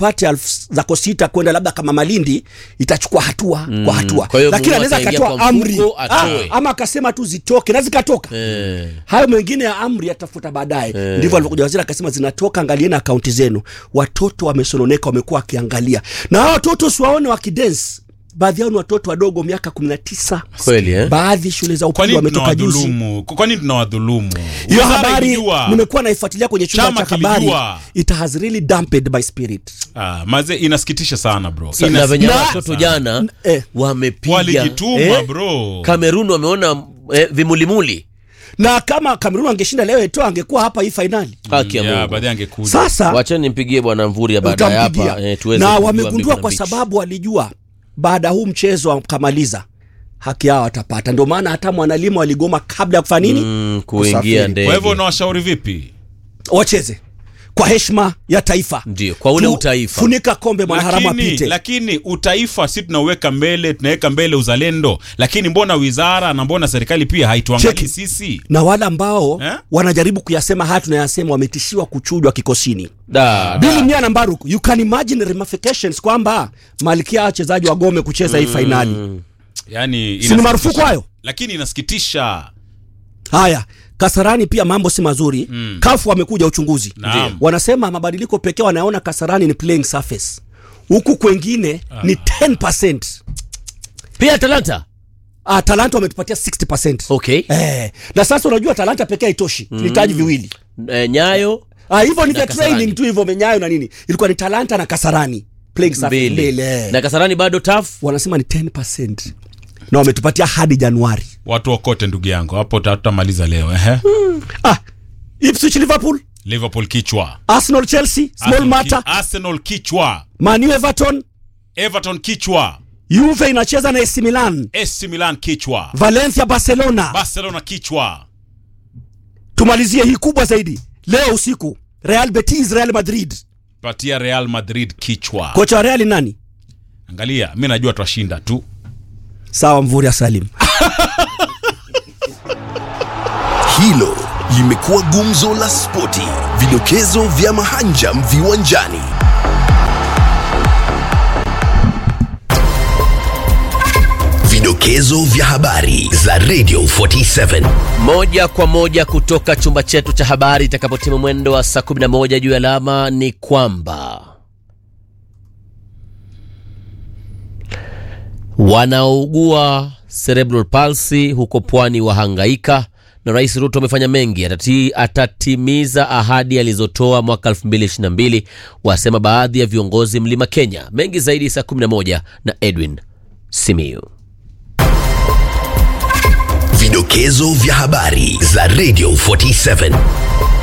apate elfu zako sita kwenda labda kama Malindi, itachukua hatua mm. kwa hatua, Kwa hiyo lakini Mungu anaweza ataingia akatoa kwa amri mfuko, ah, atoe. ama akasema tu zitoke na zikatoka Eh. hayo mengine ya amri yatafuta baadaye. Ndivyo alivyokuja waziri akasema, zinatoka, angalieni akaunti zenu. Watoto wamesononeka, wamekuwa wakiangalia, na hao watoto siwaone wakidensi. Baadhi yao ni watoto wadogo, miaka kumi na tisa. Kweli eh? Baadhi shule za Kwa upili nini wametoka juzi. tunawadhulumu? Kwa nini tunawadhulumu? Hiyo Wizara habari ilijua. nimekuwa naifuatilia kwenye chumba Chama cha habari, kilijua. it has really dampened my spirit. Ah, maze inasikitisha sana bro. Sa- na venye Na- watoto jana eh. wamepiga Walijituma, bro. Kamerun wameona eh, vimulimuli Na kama Kamerun angeshinda leo Eto'o angekuwa hapa hii fainali. haki ya Yeah, Mungu. baadaye angekuja. Sasa Wacheni nimpigie bwana Mvuri ya baada ya utampigia hapa eh, tuweze na kujua wamegundua Miguna kwa Beach. sababu walijua baada ya huu mchezo wakamaliza haki yao watapata. Ndio maana hata mwanalimu waligoma kabla ya kufanya nini, mm, kuingia Kusafiri. ndege Kwa hivyo unawashauri vipi? wacheze kwa heshima ya taifa, ndio kwa ule Tu- utaifa funika kombe mwanaharamu Lakini, apite. lakini utaifa si tunauweka mbele, tunaweka mbele uzalendo, lakini mbona wizara na mbona serikali pia haituangalii Cheki. sisi? na wale ambao Eh? wanajaribu kuyasema haya tunayasema wametishiwa kuchujwa kikosini. da, Bili Mnyana Mbaruku, you can imagine ramifications kwamba malkia wachezaji wagome kucheza hii fainali. Yani Si ni inasikitisha. marufuku hayo? Lakini inasikitisha. Haya, Kasarani pia mambo si mazuri. Mm. Kafu wamekuja uchunguzi, Naam. wanasema mabadiliko pekee wanaona Kasarani ni playing surface, huku kwengine ni 10%. pia Talanta Ah, Talanta wametupatia 60%. okay Eh, na sasa unajua Talanta pekee haitoshi, tunahitaji viwili. eh, Nyayo Ah, hivyo ni Na vya Kasarani. training tu hivyo menyayo na nini, ilikuwa ni Talanta na Kasarani playing surface mbili mbili. eh. na Kasarani bado taf wanasema ni 10% na wametupatia hadi Januari. Watu wakote ndugu yangu, hapo tutamaliza leo ehe. Ah, Ipswich Liverpool, Liverpool kichwa. Arsenal Chelsea, small Arsenal, matter, ki- Arsenal kichwa. Man U Everton, Everton kichwa. Juve inacheza na AC Milan, AC Milan kichwa. Valencia Barcelona. Barcelona kichwa. Tumalizie hii kubwa zaidi leo usiku, Real Betis Real Madrid. Patia Real Madrid kichwa. Kocha wa Real ni nani? Angalia, mi najua twashinda tu. Sawa, Mvuri Salim. Hilo limekuwa gumzo la spoti, vidokezo vya mahanjam viwanjani. Vidokezo vya habari za Radio 47. moja kwa moja kutoka chumba chetu cha habari itakapotimu mwendo wa saa 11 juu ya alama ni kwamba wanaougua cerebral palsy huko pwani wahangaika na rais ruto amefanya mengi atati, atatimiza ahadi alizotoa mwaka 2022 wasema baadhi ya viongozi mlima kenya mengi zaidi saa 11 na edwin simiu Vidokezo vya habari za Radio 47.